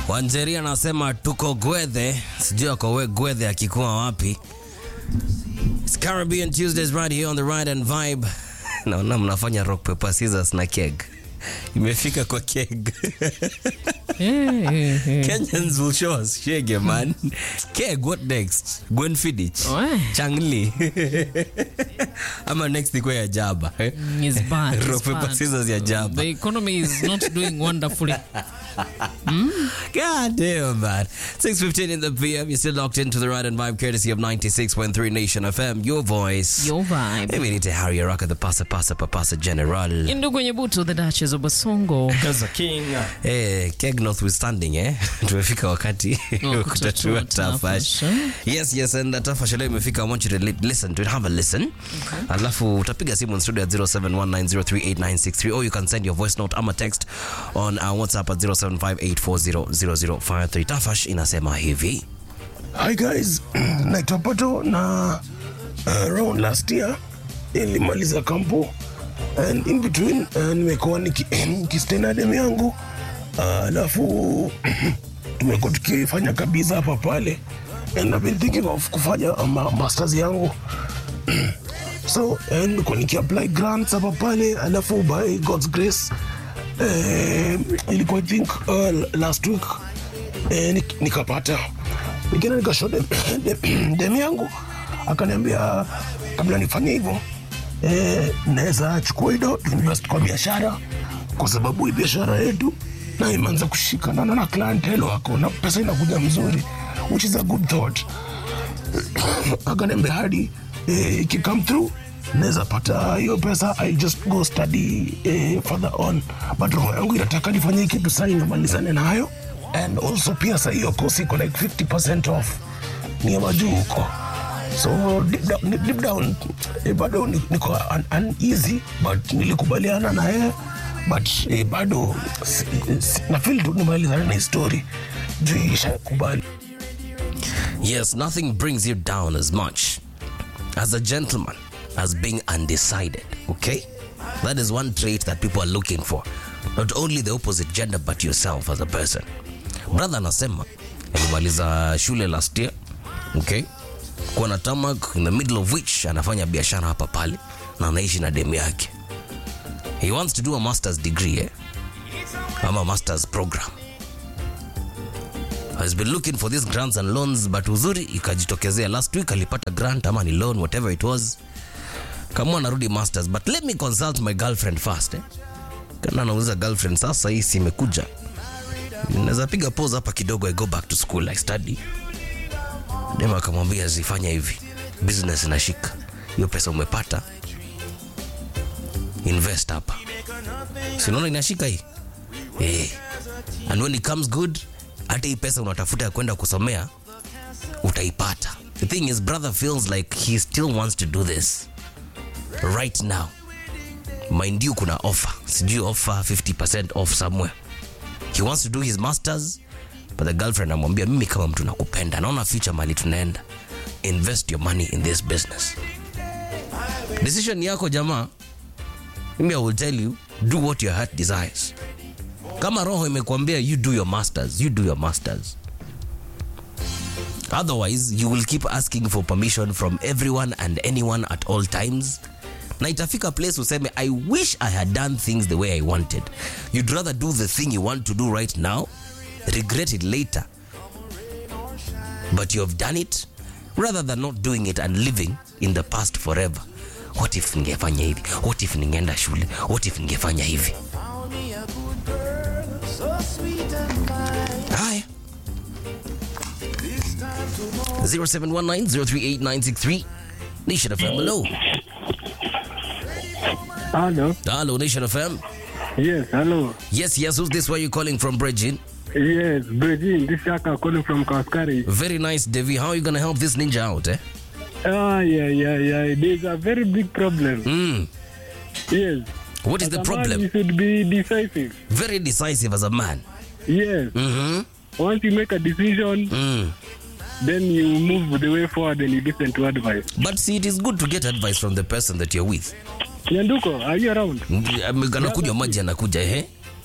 Wanjeri anasema tuko Gwethe, sijui ako we Gwethe akikuwa wapi. It's Caribbean Tuesdays right here on the Ride and Vibe. Naona mnafanya rock paper scissors na keg. Imefika kwa keg. Kenyans will show us shege man. Keg, what next? Gwen Fiddich. Weh. Changli. Ama next ikuwe ya Jaba. eh? It's bad. it's Rock, paper, bad. scissors ya Jaba. The economy is not doing wonderfully. God damn, man. 6.15 in the PM. You're still locked into the Ride and Vibe courtesy of 96.3 Nation FM. Your voice. Your vibe. Maybe we need to Harry Araka, the Pasa Pasa Papasa General. Indu kwenye butu the Duchess of Basongo. Eh, keg notwithstanding eh tumefika wakati Wa wa kutatua kutatua tafash tafash, yes yes and uh, tafash leo imefika i want you to li listen to it have a listen alafu utapiga simu in studio at 0719038963 or you can send your voice note ama text on uh, whatsapp at 0758400053 tafash inasema hivi Hi guys, naitwa Pato na uh, around last year nilimaliza kampo and in between uh, nimekuwa niki- nikistay na demu yangu uh, alafu tumekuwa tukifanya kabisa hapa pale and I've been thinking of kufanya uh, ma masters yangu so eh, nilikuwa nikiapply grants hapa pale alafu by God's grace eh, ilikuwa I think uh, last week eh, nik- nikapata nikenda nikashow dem, dem, dem yangu akaniambia kabla nifanye hivyo eh, naweza chukua ido invest kwa biashara kwa sababu hii biashara yetu na imeanza kushikana na clientele wako na pesa inakuja mzuri which is a good thought akaniambia hadi eh, ikicome through naweza pata hiyo pesa i just go study eh, further on but roho yangu inataka nifanye hii kitu sai nimalizane nayo and also pia sa hiyo kosi iko like 50 off ni ya majuu huko so deep down, deep down eh, bado ni- niko un, uneasy but nilikubaliana na yeye but eh, bado si, si, na feel tu nimalizane na histori juu ishakubali Yes, nothing brings you down as much as a gentleman as being undecided. Okay? That is one trait that people are looking for. Not only the opposite gender, but yourself as a person. Brother anasema alimaliza shule last year. Okay? Kuwa na tamak in the middle of which anafanya biashara hapa pale na anaishi na demu yake. He wants to do a master's degree, eh? Ama master's program has been looking for these grants and loans but uzuri ikajitokezea last week alipata grant ama ni loan whatever it was kama anarudi masters but let me consult my girlfriend first eh? kana anauliza girlfriend sasa hii si imekuja naweza piga pause hapa kidogo i go back to school i study dem akamwambia zifanya hivi business inashika hiyo pesa umepata invest hapa sinaona inashika hii eh and when it comes good hata hii pesa unatafuta ya kwenda kusomea utaipata the thing is brother feels like he still wants to do this right now mind you kuna offer sijui offer 50% off somewhere he wants to do his masters but the girlfriend amwambia mimi kama mtu nakupenda naona future mali tunaenda invest your money in this business decision yako jamaa mimi i will tell you do what your heart desires kama roho imekwambia you do your masters you do your masters otherwise you will keep asking for permission from everyone and anyone at all times na itafika place useme i wish i had done things the way i wanted you'd rather do the thing you want to do right now regret it later but you have done it rather than not doing it and living in the past forever what if ningefanya hivi what if ningeenda shule what if ningefanya hivi Haya. 0719038963 Nation FM. Hello. Hello. Hello, Nation FM. Yes, hello. Yes, yes. Who's this? Where you calling from, Bridget? Yes, Bridget, this is Shaka calling from Kaskari. Very nice, Devi. How are you gonna help this ninja out, eh? Ah, yeah, yeah, yeah. There's a very big problem. Mm. Yes. What is As the a man, problem? you should be decisive. Very decisive as a man. Yes. Mm-hmm. Once you make a decision, Mm. then you move the way forward and you listen to advice. But see, it is good to get advice from the person that you're with. Nyanduko, are you around? Mm, anakunywa maji anakuja, eh?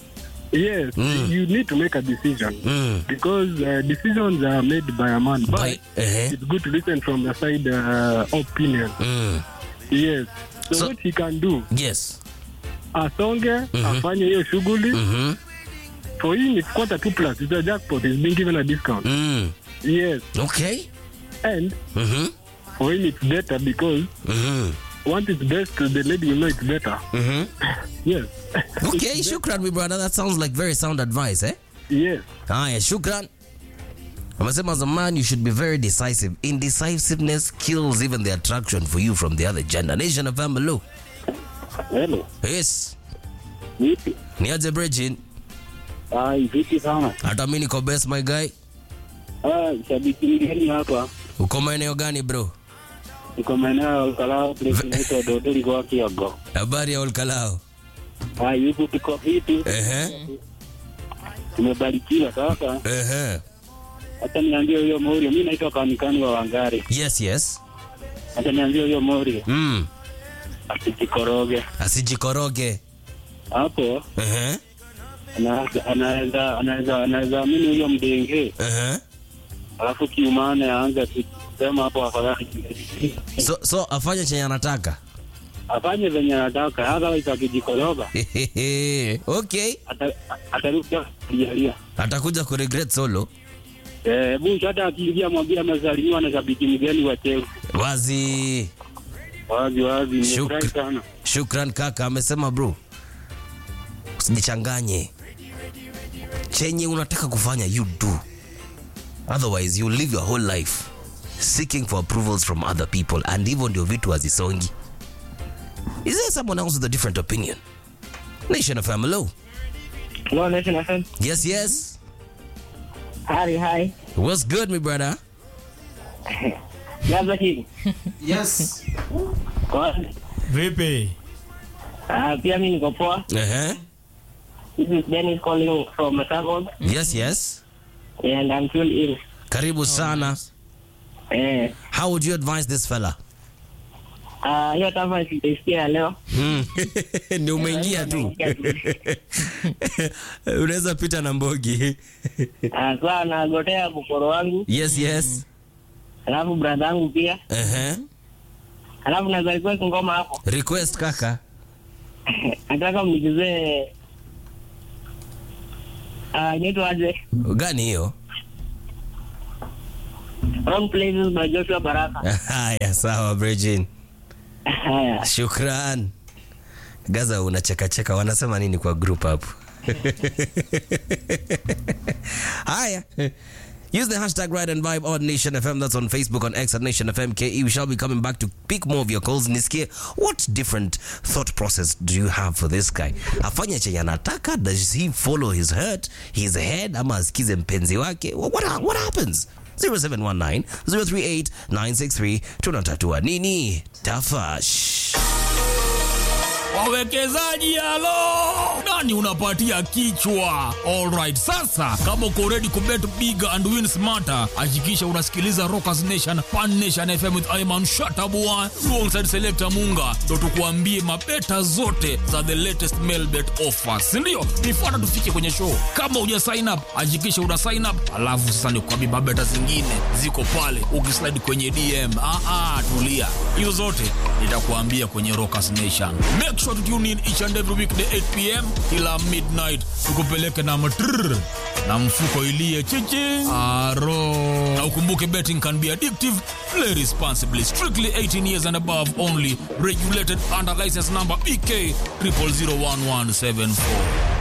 Yes, Mm. you need to make a decision Mm. because uh, decisions are made by a man. But By- eh. it's good to listen from the side uh, opinion. Mm. Yes. So, So- what he can do, Yes. asonge, afanye hiyo shughuli. Mhm. For him, it's quarter two plus. It's a jackpot. He's being given a discount. Mm. Yes. Okay. And Mhm. for him, it's better because Mhm. once it's best, the lady will know it's better. Mhm. Yes. Okay, shukran my brother. That sounds like very sound advice, eh? yes. Haya, shukran. Amesema as a man you should be very decisive. Indecisiveness kills even the attraction for you from the other gender. Nation of Amalo. Hello. Yes. Vipi? Ni aje Bridget? Ai, vipi sana. Hata mimi niko best my guy. Ah, shabiki mgeni hapa. Uko maeneo gani bro? Niko maeneo ya Ukalao place inaitwa Dodori kwa Kiogo. Habari ya Olkalao. Ai, hivi tuko vipi? Ehe. Tumebarikiwa sasa. Ehe. Hata niambie huyo Morio, mimi naitwa kanikani wa Wangari. Yes, yes. Hata niambie huyo Morio Mm. asijikoroge. Asijikoroge. Hapo Ehe. anaweza anaweza anaweza anaweza amini huyo mdenge. Ehe. Alafu kiumane aanze kusema hapo afadhali. So so afanye chenye anataka. Afanye venye anataka, hata akijikoroga okay. ata- atarudi kujalia. Atakuja kuregret solo. Eh, Bush hata akiingia mwambie amesalimiwa na shabiki mgeni wa Chelsea. Wazi. Wazi wazi, nimefurahi Shukr- sana. Shukran kaka, amesema bro, usijichanganye. Chenye unataka kufanya you do, otherwise you live your whole life seeking for approvals from other people, and hivyo ndio vitu hazisongi. Is there someone else with a different opinion? Nation of Hello. Hello, Nation FM. Yes, yes. Hari, hi. What's good, my brother? Labda hii. Yes. Kwa- Vipi? Ah, pia mimi niko poa. Uh-huh. This is Dennis calling from Masagos Yes, yes. and I'm tuned in. Karibu sana. Eh, How would you advise this fella? ah, hiyo tafa sitaisikia ya leo. Hmm. ni umeingia tu. Unaweza pita na mbogi. Ah, kwa nagotea bukoro wangu, Yes, yes. alafu brother yangu pia. Uh-huh. Alafu naweza request ngoma hapo. Request kaka. Nataka mnichezee Ah, inaitwa aje? Gani hiyo? Wrong Places by Joshua Baraka. Haya, sawa Bridget. Haya. Shukran. Gaza unachekacheka wanasema nini kwa group hapo? Haya. Use the hashtag Ride and Vibe on Nation FM. That's on Facebook, on X at Nation FM KE. We shall be coming back to pick more of your calls. Nisikie, what different thought process do you have for this guy? Afanye chenye anataka? Does he follow his hurt, his head, ama asikize mpenzi wake? What, what, what happens? 0719 038 963 tunatatua nini? Tafash. wawekezaji halo nani unapatia kichwa alright sasa kama uko ready kubet big and win smarter hakikisha unasikiliza rockers nation pan nation fm with iman shatabua alongside selector munga ndo tukuambie mabeta zote za the latest mailbet offers sindio nifuata tufike kwenye show kama uja sign up hakikisha una sign up alafu sasa nikuambie mabeta zingine ziko pale ukislide kwenye dm ah, ah, tulia hizo zote nitakuambia kwenye rockers nation make sure to tune in each and every weekday 8 pm kila midnight tukupeleke na matrrr na mfuko ilie chichi aro na ukumbuke betting can be addictive play responsibly strictly 18 years and above only regulated under license number bk 00011774